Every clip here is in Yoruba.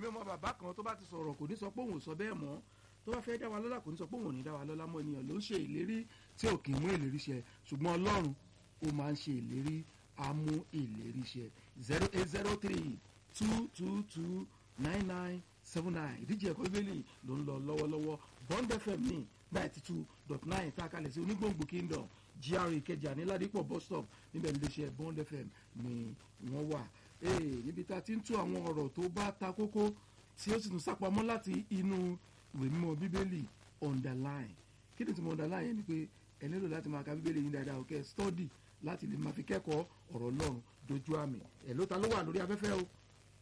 ọmọ bàbá kan tó bá ti sọ̀rọ̀ kò ní sọ pé òun ò sọ bẹ́ẹ̀ mọ́ tó bá fẹ́ dá wa lọ́lá kò ní sọ pé òun ò ní dá wa lọ́lá mọ́ ènìyàn ló ń ṣe ìlérí tí ò kì í mú ìlérí ṣẹ ṣùgbọ́n ọlọ́run ó máa ń ṣe ìlérí á mú ìlérí ṣẹ zero eight zero three two two two nine nine seven nine ìdíje ẹ̀kọ́ bíbélì ló ń lọ lọ́wọ́lọ́wọ́ bond fm ní ninety two dot nine tá a kalẹ̀ sí onígbòǹgbò kingdom gra ìkẹjà ní ládìpọ̀ bus stop níbẹ̀ ní iléeṣẹ́ bond fm ni wọ́n wà ee níbi tá a ti ń tú àwọn ọ̀rọ̀ tó bá ta kókó tí ó sì tún sápamọ́ láti inú ìwé mímọ́ bíbélì underline kí ni tí mo underline yẹn ni pé ẹ nílò láti máa ka bíbélì yín dáadáa òkè study láti lè máa fi kẹ́kọ̀ọ́ ọ̀rọ̀ ọlọ́run dojú àmì ẹ̀ ló ta ló wà lórí afẹ́fẹ́ o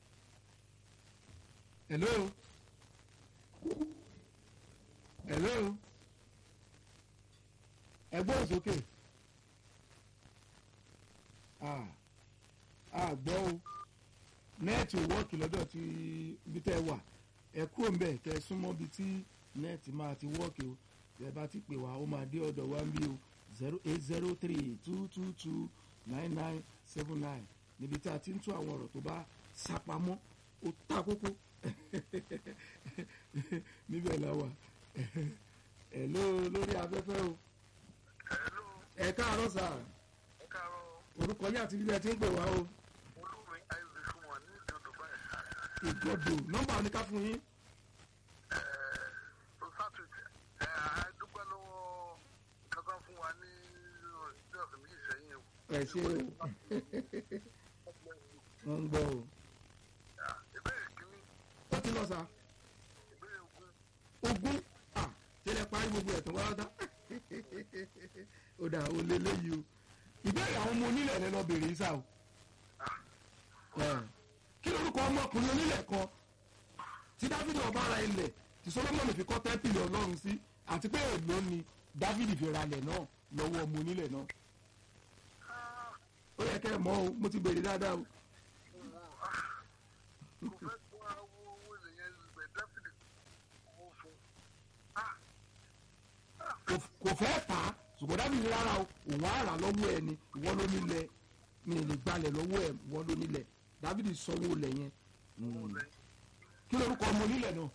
hello hello ẹgbọ́n sókè ah ah gbọ́ o nẹ́ẹ̀tì ò wọ́ọ̀kì lọ́dọ̀ tí ibi tẹ́ ẹ wà ẹ kúrò ńbẹ̀ kẹ́ ẹ súnmọ́ ibi tí nẹ́ẹ̀tì máa ti wọ́ọ̀kì o ẹ bá ti pè wá ó máa dé ọ̀dọ̀ wa ń bí o zero eight zero three two two two nine nine seven nine níbi tí a ti ń tú àwọn ọ̀rọ̀ tó bá sápamọ́ ó ta kókó níbẹ̀ la wà ẹ ló lórí afẹ́fẹ́ o Hello, ẹ káàárọ̀ sà ẹ káàárọ̀ orúkọ yín àti bíbẹ̀ tí ń pè wá o olórin isaac fún wa ní ìjọba báyìí. ìgbọ́dọ̀ nọ́mbà oníká fún yín tó sátúndì ẹ á dúpẹ́ lọ́wọ́ kankan fún wa ní ìjọ ọ̀sẹ̀ méjì sẹ́yìn o. ẹ ṣe o wọ́n ń gbọ́ o ìbéèrè kínní ó ti lọ sà ìbéèrè ogún ogún à tẹ́lẹ̀ parí gbogbo ẹ̀ tó wá dá ó dà ó lé léyìí o ìbéèrè àwọn ọmọ onílẹ̀ rẹ lọ bèrè sá o Ẹ̀, kí lorúkọ ọmọkùnrin onílẹ̀ kan tí dáfídì ọba ara ilẹ̀ tí solomoni fi kọ́ tẹ́pìlì ọlọ́run sí àti pé èlò ni dáfídì fi ralẹ̀ náà lọ́wọ́ ọmọ onílẹ̀ náà ó yẹ kẹ́ ẹ mọ̀ o mo ti bèrè dáadáa o mo kò fẹ́ kó àwọn owó ilẹ̀ yẹn gbẹ dáfídì kó fún kò- kò fẹ́ tà á ṣùgbọ́n dábìlì rárá o òun á rà lọ́wọ́ ẹ ni ìwọ ló nílẹ̀ mi ò lè gbalẹ̀ lọ́wọ́ ẹ ìwọ ló nílẹ̀ dábìlì sanwó lẹ̀ yẹn Mm. kí lorúkọ ọmọ onílẹ̀ náà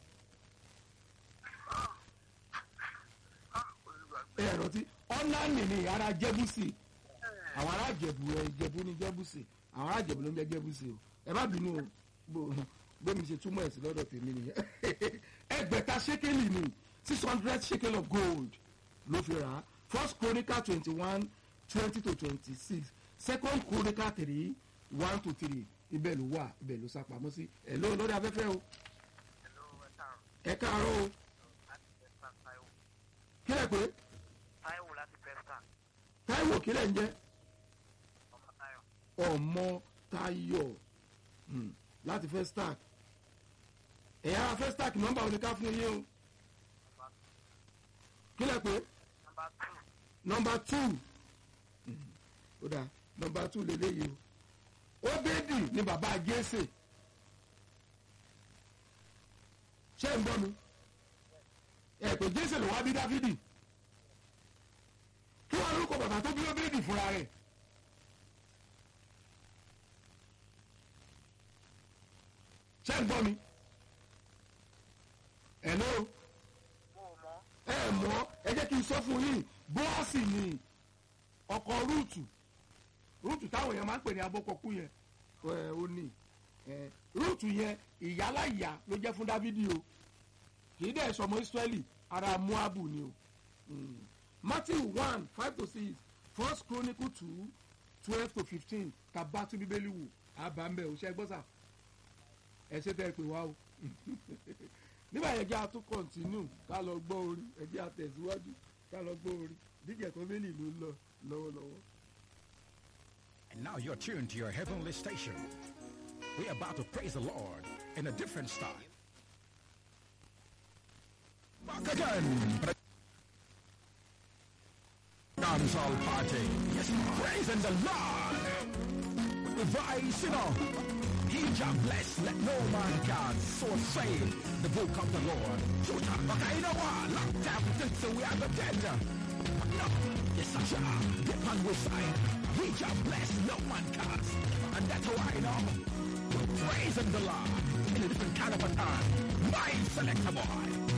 ẹ ẹ rántí ọ́nàní ni ara jẹ́bùsì àwọn ará jẹ̀bù ẹ jẹ̀bù ni jẹ́bùsì àwọn ará jẹ̀bù ló ń jẹ́ jẹ́bùsì o ẹ má bínú o bó- bómi ṣe túmọ̀ ẹ̀ sí lọ́dọ̀ tèmi nìyẹn ẹgbẹ̀ta ṣékélì ni six hundred shekel of gold ló fi rà á first chronicle twenty one twenty to twenty six second chronicle three one to three ibẹ̀ ló wà ibẹ̀ ló sá pamọ́ sí ẹ̀ ló lórí afẹ́fẹ́ o ẹ káàárọ̀ o kílẹ̀ pé táíwò láti pẹ́sítà táìwò kílẹ̀ ń jẹ́ ọmọ táyọ̀ ọmọ tayọ hmm, láti fẹ́ stark ẹ̀yà fẹ́ stark nọ́mbà oníká fún yín o kílẹ̀ pé nọmba tù nọmba two Hmm, ó dáa nọmba two lélẹ́yìí o obedi ni bàbá jésè ṣé ń bọ́ mi ẹ pé jésè ló wá bí dáfídì kí wọ́n lórúkọ bàbá tó bí obedi fúnra rẹ̀ ṣé ń gbọ́ mi hello mo ò mọ̀ ẹ mọ̀ ẹ jẹ́ kí n sọ fún yín bọ́ọ̀sì ni ọkọ̀ rúùtù rúùtù táwọn èèyàn máa ń pè ní abọ́kọ̀kú yẹn ẹ ó ní ẹ rúùtù yẹn ìyálàyà ló jẹ́ fún dávidi o kì í dẹ̀ sọmọ israẹli ara moabu ni o Mm. matthew one five to six first chronicle two twelve to fifteen tàbá tún bíbélì wò àbámbẹ́ ò ṣe gbọ́ sà ẹ ṣe tẹ́ ẹ pè wá o nígbà yẹn jẹ́ àtún kọ̀ntínú ká lọ gbọ́ orin ẹ jẹ́ àtẹ̀síwájú ká lọ gbọ́ orin díjẹ̀ kan bẹ́ẹ̀ ló ń lọ lọ́wọ́lọ́wọ́. And now you're tuned to your heavenly station. We're about to praise the Lord in a different style. Back again. for the Dancehall party. Yes, praising the Lord. With the voice, you know. He shall bless, let no man can. So say the book of the Lord. Shoot up, okay, you know what? Lock down, think so we are the dead. No, yes, I shall. Get on your side. He shall bless, no man can. And that's why I know. We're praising the Lord in in a different kind of a time. My selector boy.